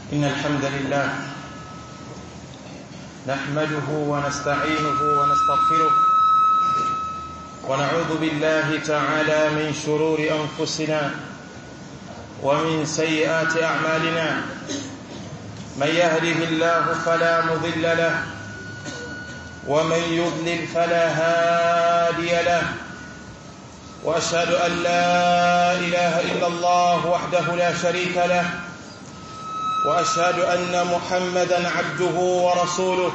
إن الحمد لله نحمده ونستعينه ونستغفره ونعوذ بالله تعالى من شرور أنفسنا ومن سيئات أعمالنا من يهده الله فلا مضل له ومن يضلل فلا هادي له واشهد ان لا اله الا الله وحده لا شريك له واشهد ان محمدا عبده ورسوله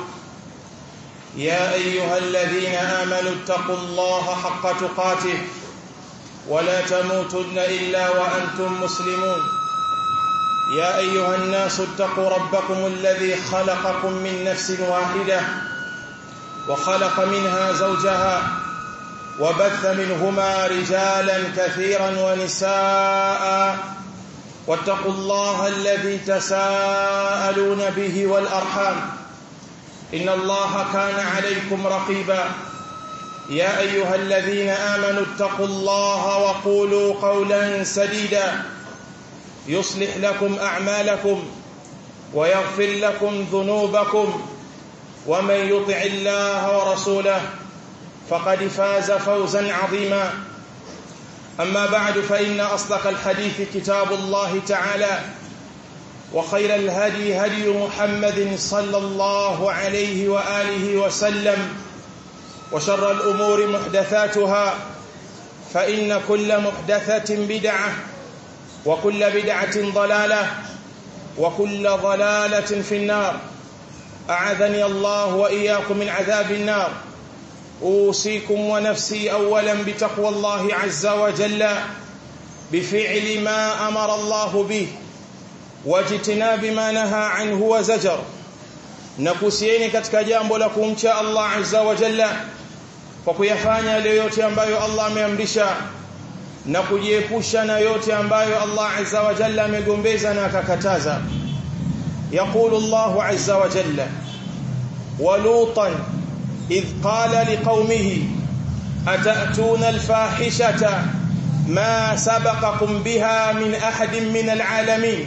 يا ايها الذين امنوا اتقوا الله حق تقاته ولا تموتن الا وانتم مسلمون يا ايها الناس اتقوا ربكم الذي خلقكم من نفس واحده وخلق منها زوجها وبث منهما رجالا كثيرا ونساء واتقوا الله الذي تساءلون به والارحام ان الله كان عليكم رقيبا يا ايها الذين امنوا اتقوا الله وقولوا قولا سديدا يصلح لكم اعمالكم ويغفر لكم ذنوبكم ومن يطع الله ورسوله فقد فاز فوزا عظيما اما بعد فان اصدق الحديث كتاب الله تعالى وخير الهدي هدي محمد صلى الله عليه واله وسلم وشر الامور محدثاتها فان كل محدثه بدعه وكل بدعه ضلاله وكل ضلاله في النار اعاذني الله واياكم من عذاب النار اوصيكم ونفسي اولا بتقوى الله عز وجل بفعل ما امر الله به واجتناب ما نهى عنه وزجر nakusieni katika jambo la kumcha Allah azza wa jalla kwa kuyafanya yale yote ambayo Allah ameamrisha na kujiepusha na yote ambayo Allah azza wa jalla amegombeza na akakataza يقول الله عز وجل ولوطا إذ قال لقومه أتأتون الفاحشة ما سبقكم بها من أحد من العالمين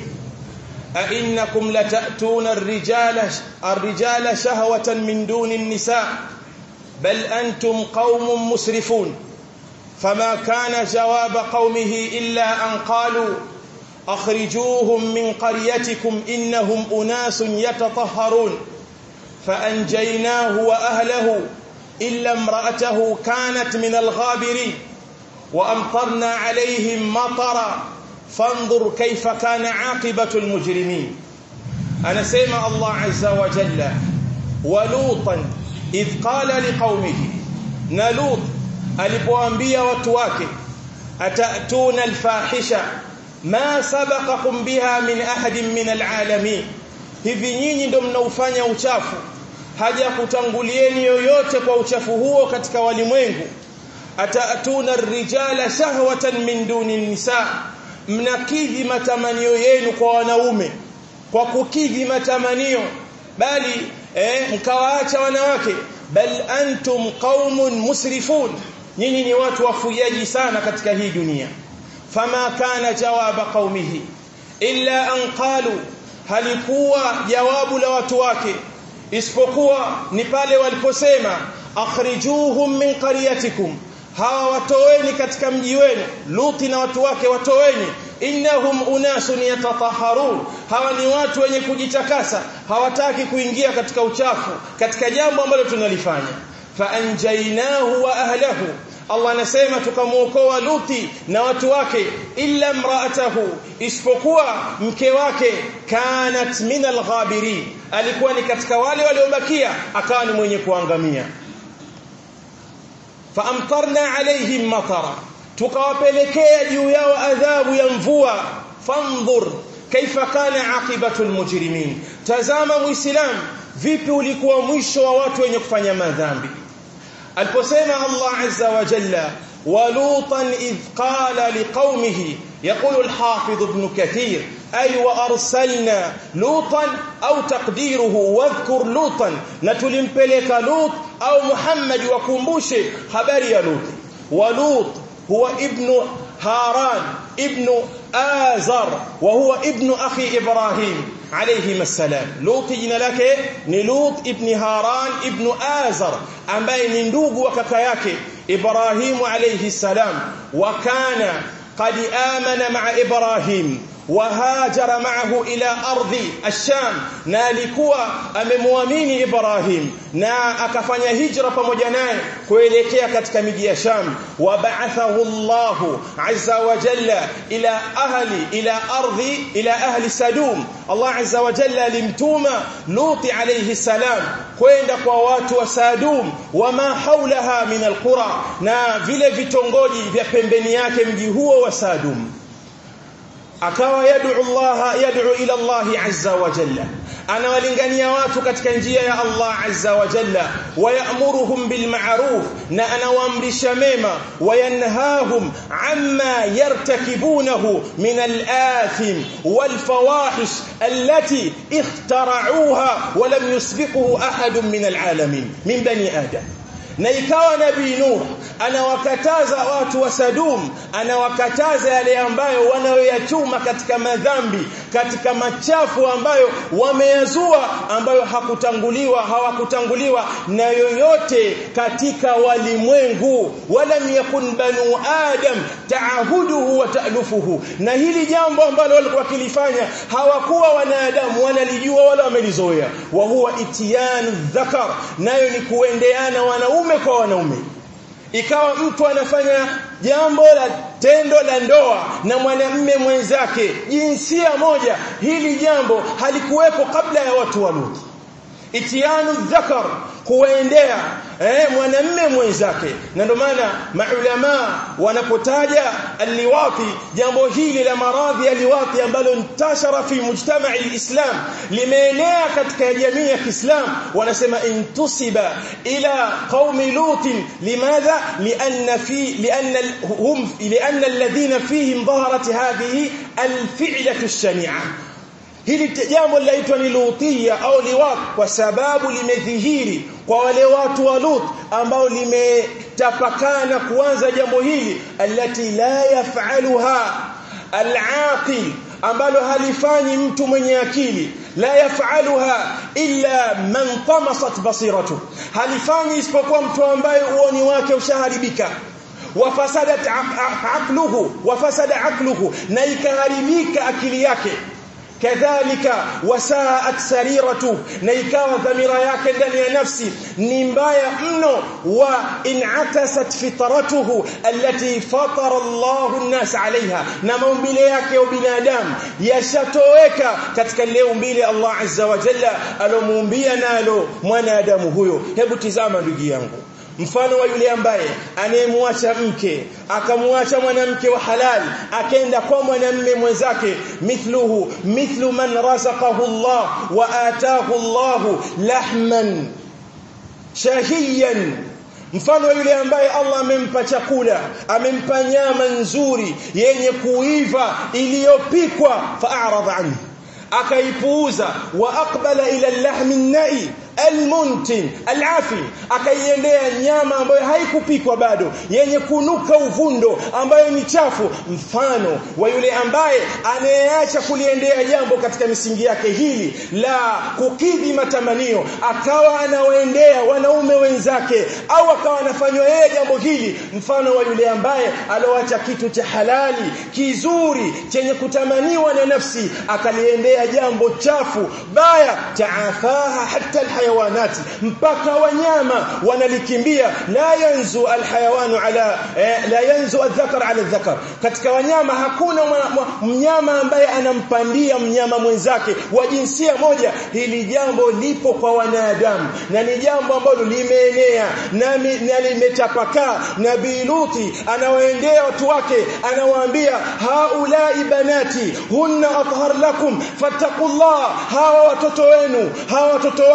أئنكم لتأتون الرجال الرجال شهوة من دون النساء بل أنتم قوم مسرفون فما كان جواب قومه إلا أن قالوا أخرجوهم من قريتكم إنهم أناس يتطهرون فأنجيناه وأهله إلا امرأته كانت من الغابرين وأمطرنا عليهم مطرا فانظر كيف كان عاقبة المجرمين أنا سيما الله عز وجل ولوطا إذ قال لقومه نلوط alipoambia watu wake atatuna alfahisha ma sabaqakum biha min ahadin min alalamin hivi nyinyi ndio mnaufanya uchafu haja kutangulieni yoyote kwa uchafu huo katika walimwengu ataatuna rijala shahwatan min duni nisa mnakidhi matamanio yenu kwa wanaume kwa kukidhi matamanio bali eh, mkawaacha wanawake bal antum qaumun musrifun nyinyi ni watu wafujaji sana katika hii dunia fama kana jawaba qaumihi illa an qalu halikuwa jawabu la watu wake isipokuwa ni pale waliposema akhrijuhum min qaryatikum hawa watoweni katika mji wenu luti na watu wake watoweni innahum unasun yatatahharun hawa ni watu wenye kujitakasa hawataki kuingia katika uchafu katika jambo ambalo tunalifanya faanjainahu wa ahlahu Allah anasema tukamuokoa Luti na watu wake illa mraatahu isipokuwa mke wake kanat min alghabirin alikuwa ni katika wale waliobakia akawa ni mwenye kuangamia faamtarna alaihim matara tukawapelekea juu yao adhabu ya mvua fandhur kaifa kana aqibatu almujrimin tazama muislam vipi ulikuwa mwisho wa watu wenye kufanya madhambi aliposema Allah azza wa jalla ولوطا إذ قال لقومه يقول الحافظ ابن كثير أي وأرسلنا لوطا أو تقديره واذكر لوطا نتلمبلك لوط أو محمد وكمبوش خبر يا لوط ولوط هو ابن هاران ابن آزر وهو ابن أخي إبراهيم عليهما السلام لوط jina lake ni Lut ibn Haran ibn Azar ambaye ni ndugu wa kaka yake Ibrahim alayhi salam wa kana qad amana ma'a Ibrahim وهاجر معه إلى أرض الشام na alikuwa amemwamini Ibrahim na akafanya hijra pamoja naye kuelekea katika miji ya Sham wa ba'athahu Allah azza wa jalla ila ahli ila ardhi ila ahli Sadum Allah azza wa jalla alimtuma Lut alayhi salam kwenda kwa watu wa Sadum wama haulaha min alqura na vile vitongoji vya pembeni yake mji huo wa Sadum akawa yad'u Allah yad'u ila Allah azza wa jalla anawalingania watu katika njia ya Allah azza wa jalla wayamuruhum bil ma'ruf na anawaamrisha mema wayanhahum amma yartakibunahu min al athim wal fawahish allati ikhtara'uha wa lam yusbiquhu ahad min al alamin min bani adam na ikawa nabii Nuh anawakataza watu wa Sadum anawakataza yale ambayo wanayoyachuma katika madhambi katika machafu ambayo wameyazua ambayo hakutanguliwa hawakutanguliwa na yoyote katika walimwengu walam yakun banu adam taahuduhu wa ta'lufuhu na hili jambo ambalo walikuwa kilifanya hawakuwa wanadamu wanalijua wala wamelizoea wa huwa itiyanu dhakar nayo ni kuendeana wanaume wanaume kwa wanaume ikawa mtu anafanya jambo la tendo la ndoa na mwanamme mwenzake jinsia moja hili jambo halikuwepo kabla ya watu wa Lut itianu dhakar kuendea eh mwanamme mwenzake na ndio maana maulama wanapotaja aliwati jambo hili la maradhi ya liwati ambalo ntashara fi mujtama alislam limeenea katika jamii ya Kiislam wanasema intusiba ila qaumi lut limadha lianna fi lianna hum lianna alladhina fihim dhaharat hadhihi alfi'latu ash-shani'a hili jambo linaitwa ni lutia au liwat kwa sababu limedhihiri kwa wale watu wa Lut ambao limetapakana kuanza jambo hili alati la yafaluha alaqil ambalo halifanyi mtu mwenye akili la yafaluha illa man tamasat basiratu halifanyi isipokuwa mtu ambaye uoni wake ushaharibika wafasadat aqluhu wafasada aqluhu na ikaharibika akili yake kadhalika wasaat sariratu na ikawa dhamira yake ndani ya nafsi ni mbaya mno wa inatasat fitratuhu allati fatara Allahu an-nas alaiha na maumbile yake ya binadamu yashatoweka katika lile umbile Allah azza wa jalla alomuumbia nalo mwanadamu huyo hebu tizama ndugu yangu mfano wa yule ambaye anayemwacha mke akamwacha mwanamke wa halal akaenda kwa mwanamme mwenzake mithluhu mithlu man razaqahu Allah wa ataahu Allah lahman shahiyan mfano yule ambaye Allah amempa chakula amempa nyama nzuri yenye kuiva iliyopikwa fa'arada anhu akaipuuza wa aqbala ila al-lahmi an-na'i almuntin alafi akaiendea nyama ambayo haikupikwa bado yenye kunuka uvundo ambayo ni chafu mfano wa yule ambaye anayeacha kuliendea jambo katika misingi yake hili la kukidhi matamanio akawa anawaendea wanaume wenzake au akawa anafanywa yeye jambo hili mfano wa yule ambaye aloacha kitu cha halali kizuri chenye kutamaniwa na nafsi akaliendea jambo chafu baya taafaha hatta alhayawanati mpaka wanyama wanalikimbia la yanzu alhayawanu ala eh, la yanzu adhakar ala adhakar katika wanyama hakuna mnyama ambaye anampandia mnyama mwenzake wa jinsia moja hili jambo lipo kwa wanadamu na ni jambo ambalo limeenea na, na limetapakaa nabii Luti anawaendea watu wake anawaambia haulai banati hunna athhar lakum fattaqullah hawa watoto wenu hawa watoto wangu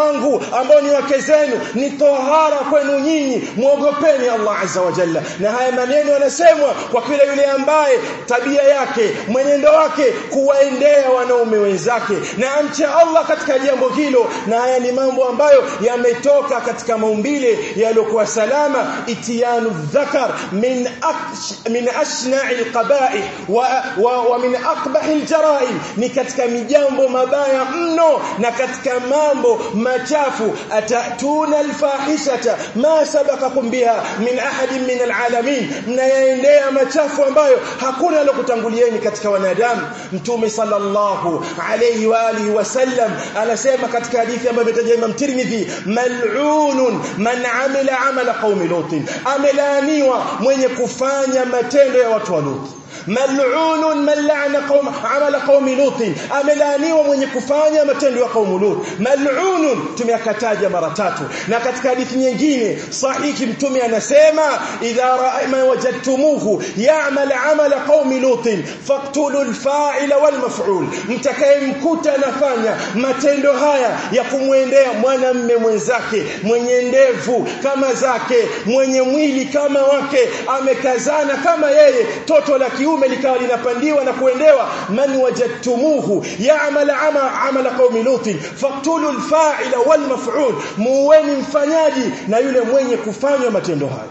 zenu ambao ni wake zenu ni tohara kwenu nyinyi muogopeni Allah azza wa jalla na haya maneno yanasemwa kwa kila yule ambaye tabia yake mwenendo wake kuwaendea wanaume wenzake na amche Allah katika jambo hilo na haya ni mambo ambayo yametoka katika maumbile yaliokuwa salama itiyanu dhakar min aksh, min ashna'i alqaba'ih wa, wa, wa min aqbahi aljaraim ni katika mijambo mabaya mno na katika mambo machafu atatuna alfahishata ma sabaqakum biha min ahadin min alalamin mnayaendea machafu ambayo hakuna alokutangulieni katika wanadamu mtume sallallahu alayhi wa alihi wasallam anasema katika hadithi ambayo imetaja Imam Tirmidhi mal'unun man amila amala qaumi lut amelaaniwa mwenye kufanya matendo ya watu wa Lut mal'unun man la'ana qaum amala qaumi lut amelaaniwa mwenye kufanya matendo ya qaumu lut mal'unun tumeyakataja mara tatu na katika hadithi nyingine sahihi mtume anasema idha ra'ayma wajadtumuhu ya'mal amala qaumi lut faqtulu al-fa'ila wal maf'ul mtakayemkuta anafanya matendo haya ya kumwendea mwanamme mwenzake mwenye ndevu kama zake mwenye mwili kama wake amekazana kama yeye toto la kiume likawa linapandiwa na kuendewa man wajadtumuhu ya'mal amala qaumi lut faqtulu al-fa'ila wal maf'ul muweni mfanyaji na yule mwenye kufanywa matendo hayo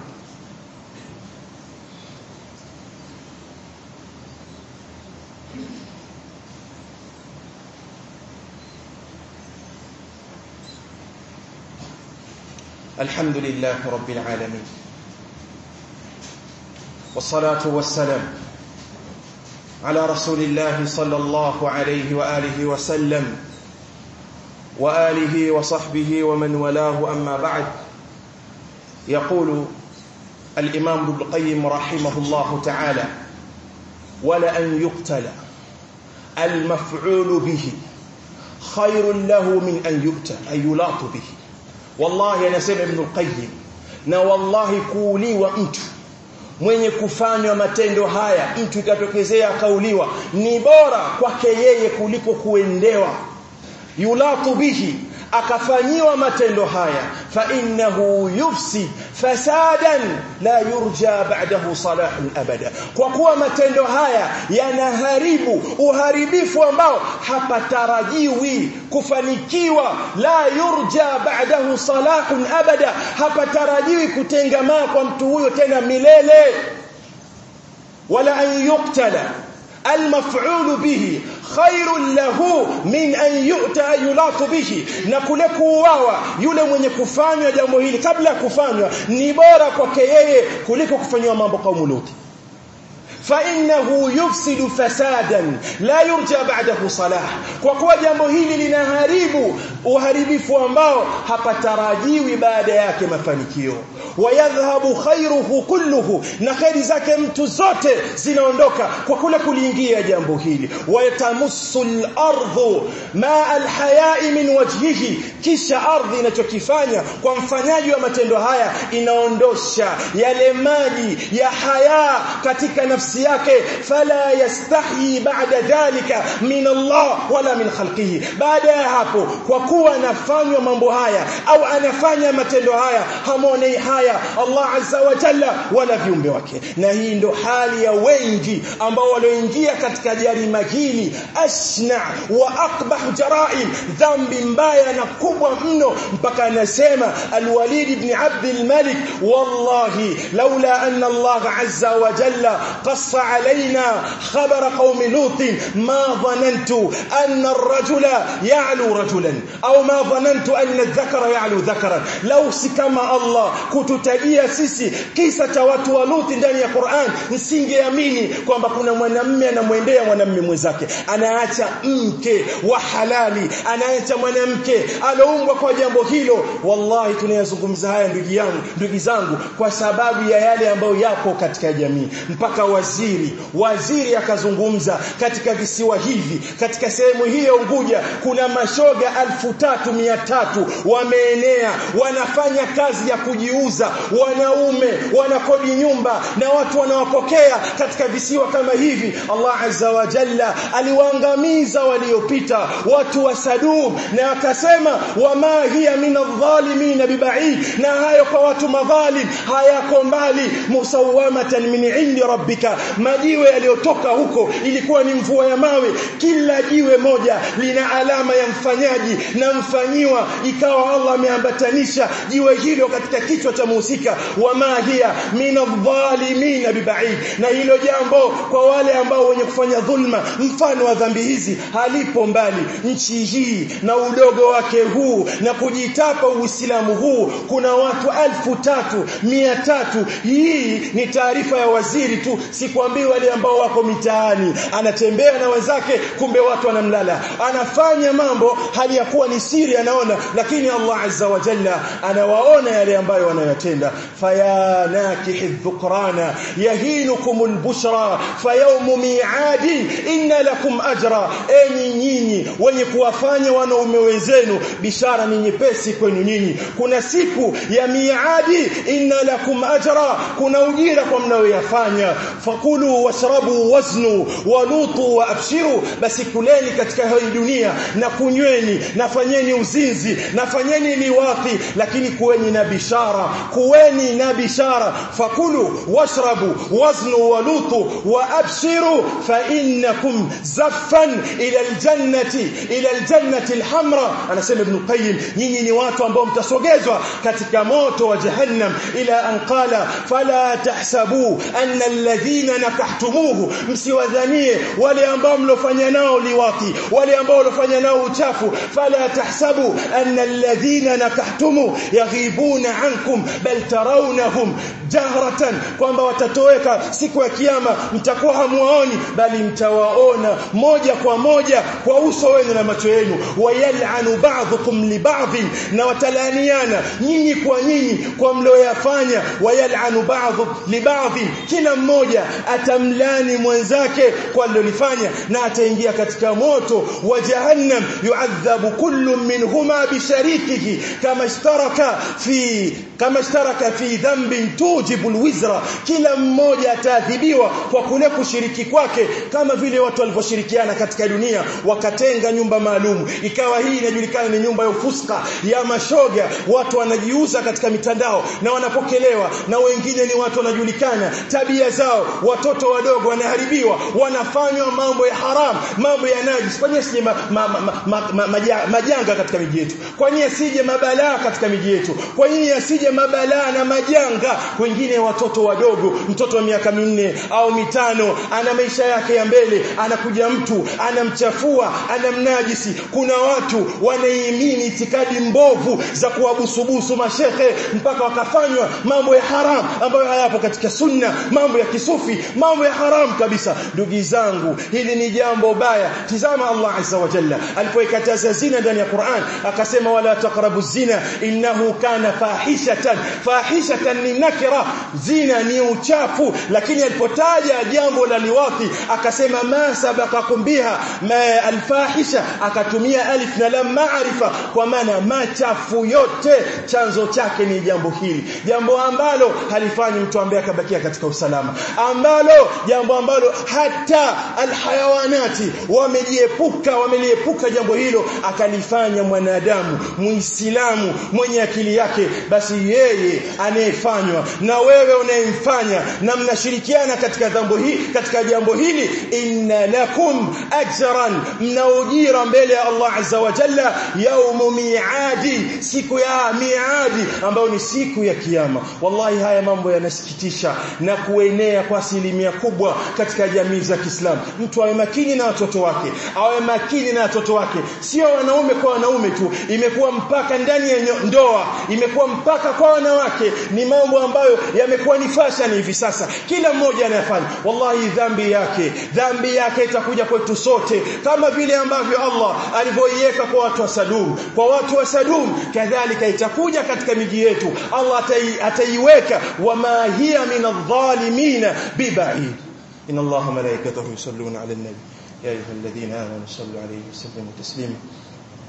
الحمد لله رب العالمين والصلاة والسلام على رسول الله صلى الله عليه وآله وسلم وآله وصحبه ومن ولاه أما بعد يقول الإمام ابن القيم رحمه الله تعالى ولأن يقتل المفعول به خير له من أن يؤتى أن يلاط به والله anasema Ibn al-Qayyim na wallahi kuuliwa mtu mwenye kufanywa matendo haya mtu ikatokezea akauliwa ni bora kwake yeye kuliko kuendewa yulatu bihi akafanyiwa matendo haya fa innahu yufsid fasadan la yurja ba'dahu salahun abada kwa kuwa matendo haya yanaharibu uharibifu ambao hapatarajiwi kufanikiwa la yurja ba'dahu salahun abada hapatarajiwi kutengamaa kwa mtu huyo tena milele wala an yuqtala المفعول به خير له من أن يؤتى يلاط به na kule kuuawa yule mwenye kufanywa jambo hili kabla ya kufanywa ni bora kwake yeye kuliko kufanywa mambo kaumu Luti فإنه يفسد فسادا لا يرجى بعده صلاح kwa kuwa jambo hili linaharibu uharibifu ambao hapatarajiwi baada yake mafanikio wayadhhabu khairuhu kulluhu na khairi zake mtu zote zinaondoka kwa kule kuliingia jambo hili wayatamussu al-ardhu ma al-haya'i min wajhihi kisha ardhi inachokifanya kwa mfanyaji wa matendo haya inaondosha yale maji ya haya katika nafsi yake fala yastahi ba'da dhalika min Allah wala min khalqihi baada ya hapo kwa kuwa anafanywa mambo haya au anafanya matendo haya hamoni haya Allah azza wa jalla wala viumbe wake na hii ndo hali ya wengi ambao walioingia katika jarima hili asna wa aqbah jaraim dhambi mbaya na kubwa mno mpaka anasema alwalid ibn abd almalik wallahi laula anna Allah azza wa jalla qassa alaina khabara qaum lut ma dhanantu anna ar-rajula ya'lu rajulan au ma dhanantu anna adh-dhakara ya'lu dhakaran law sikama Allah kututajia sisi kisa cha watu wa Luthi ndani ya Qur'an nisingeamini kwamba kuna mwanamume anamwendea mwanamume mwenzake anaacha mke wa halali anaacha mwanamke aloumbwa kwa jambo hilo wallahi tunayazungumza haya ndugu yangu ndugu zangu kwa sababu ya yale ambayo yapo katika jamii mpaka waziri waziri akazungumza katika visiwa hivi katika sehemu hii ya Unguja kuna mashoga mashoga alfu tatu mia tatu wameenea wanafanya kazi ya kujiuza wanaume wanakodi nyumba na watu wanawapokea katika visiwa kama hivi Allah azza wa jalla aliwaangamiza waliopita watu wa Sadum na akasema wama hiya min adh-dhalimin bibaid na hayo kwa watu madhalim hayako mbali musawamatan min indi rabbika majiwe yaliyotoka huko ilikuwa ni mvua ya mawe kila jiwe moja lina alama ya mfanyaji na mfanyiwa ikawa Allah ameambatanisha jiwe hilo katika kichwa cha muhusika wama hiya min adh-dhalimin bibaid na hilo jambo kwa wale ambao wenye kufanya dhulma mfano wa dhambi hizi halipo mbali nchi hii na udogo wake huu na kujitapa uislamu huu kuna watu alfu tatu mia tatu hii ni taarifa ya waziri tu sikwambii wale ambao wako mitaani anatembea na wenzake kumbe watu wanamlala anafanya mambo hali ya kuwa ni siri anaona lakini Allah azza wa jalla anawaona yale ambayo wanayotenda faya nakihi dhukrana yahinukum albushra fayawm mi'adi inna lakum ajra enyi nyinyi wenye kuwafanya wanaume wenzenu bishara ni nyepesi kwenu nyinyi kuna siku ya miadi inna lakum ajra kuna ujira kwa mnayoyafanya fakulu washrabu waznu walutu wa abshiru basi kuleni katika hii dunia na kunyweni na fanyeni uzinzi na fanyeni liwathi lakini kuweni na bishara kuweni na bishara fakulu washrabu waznu walutu wa abshiru fa innakum zaffan ila aljannati ila aljannati alhamra anasema ibn qayyim nyinyi ni watu ambao mtasogezwa katika moto wa jahannam ila an qala fala tahsabu anna alladhina nakahtumuhu msiwadhanie wale ambao mlofanya nao liwati wale ambao mlofanya nao uchafu fala tahsabu anna alladhina nakahtumu yaghibuna ankum bal tarawnahum jahratan kwamba watatoweka siku ya kiyama mtakuwa hamuwaoni bali mtawaona moja kwa moja kwa uso wenu na macho yenu wayal'anu ba'dhukum li ba'd na watalaniana nyinyi kwa nyinyi kwa mlioyafanya wayal'anu ba'dhu li ba'd kila mmoja atamlani mwenzake kwa alilofanya na ataingia katika moto wa jahannam yu'adhabu kullu minhuma bisharikihi kama ishtaraka fi kama ishtaraka fi dhanbin tujibu alwizra kila mmoja ataadhibiwa kwa kule kushiriki kwake kama vile watu walivyoshirikiana katika dunia wakatenga nyumba maalum ikawa hii inajulikana ni nyumba ya ufuska ya mashoga watu wanajiuza katika mitandao na wanapokelewa na wengine ni watu wanajulikana tabia zao watoto wadogo wanaharibiwa wanafanywa mambo ya haram mambo ya najis kwa nini sije ma, ma, ma, ma, ma, maja, majanga katika miji yetu kwa nini asije mabalaa katika miji yetu kwa nini asije mabalaa na majanga wengine watoto wadogo mtoto wa miaka minne au mitano ana maisha yake ya mbele anakuja mtu anamchafua anamnajisi kuna watu wanaimini itikadi mbovu za kuwabusubusu mashehe mpaka wakafanywa mambo ya haram ambayo hayapo katika sunna mambo ya kisufi mambo ya haram kabisa ndugu zangu hili ni jambo baya tizama Allah azza wa jalla alipoikataza zina ndani ya Qur'an akasema wala taqrabu zina innahu kana fahishatan fahishatan ni nakira zina ni uchafu lakini alipotaja jambo la liwati akasema ma sabaqakum biha ma alfahisha akatumia alif na lam maarifa kwa maana machafu yote chanzo chake ni jambo hili jambo ambalo halifanyi mtu ambaye akabakia katika usalama ambalo jambo ambalo hata alhayawanati wamejiepuka wameliepuka jambo hilo akalifanya mwanadamu muislamu mwenye akili yake basi yeye anayefanywa na wewe unayemfanya na mnashirikiana katika jambo hili katika jambo hili inna lakum ajran mna ujira mbele ya Allah azza wa jalla yaumu miadi siku ya miadi ambayo ni siku ya kiyama wallahi haya mambo yanasikitisha na kuenea kwa asilimia kubwa katika jamii za Kiislamu mtu awe makini na watoto wake awe makini na watoto wake sio wanaume kwa wanaume tu imekuwa mpaka ndani ya ndoa imekuwa mpaka kwa wanawake ni mambo ambayo yamekuwa ni fashion hivi sasa kila mmoja anayafanya wallahi dhambi yake dhambi yake itakuja kwetu sote kama vile ambavyo Allah alivyoiweka kwa watu wa Sadum kwa watu wa Sadum kadhalika itakuja katika miji yetu Allah ataiweka wama hiya min adh-dhalimin bibaid إن الله ملائكته يصلون على النبي يا أيها الذين آمنوا صلوا عليه وسلموا تسليما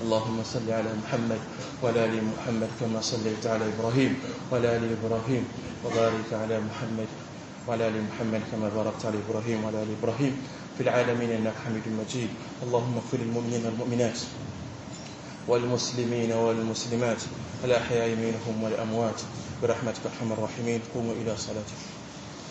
اللهم صل على محمد وعلى ال محمد كما صليت على ابراهيم وعلى ال ابراهيم وبارك على محمد وعلى ال محمد كما باركت على ابراهيم وعلى ال ابراهيم في العالمين انك حميد مجيد اللهم اغفر للمؤمنين والمؤمنات والمسلمين والمسلمات الاحياء منهم والاموات برحمتك ارحم الراحمين قوموا الى صلاتكم